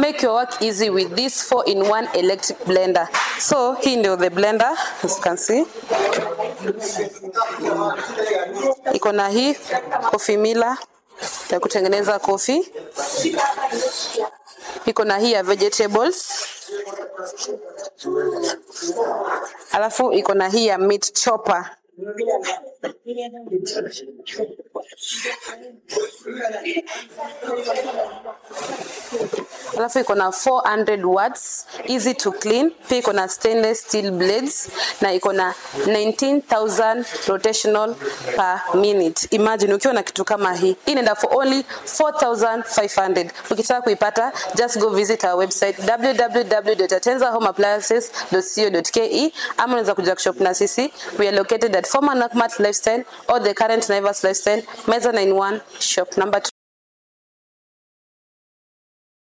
make your work easy with this 4 in 1 electric blender so hii ndio the blender as you can see iko na hii coffee mila ya kutengeneza coffee iko na hii ya vegetables alafu iko na hii ya meat chopper alafu iko na 400 watts easy to clean pia iko na stainless steel blades na iko na 19000 rotational per minute imagine ukiwa na kitu kama hii hii inaenda for only 4500 ukitaka kuipata just go visit our website www.atenzahomeappliances.co.ke ama unaweza kuja kushop na sisi we are located at former Nakumatt lifestyle or the current Naivas lifestyle meza 91 shop number 2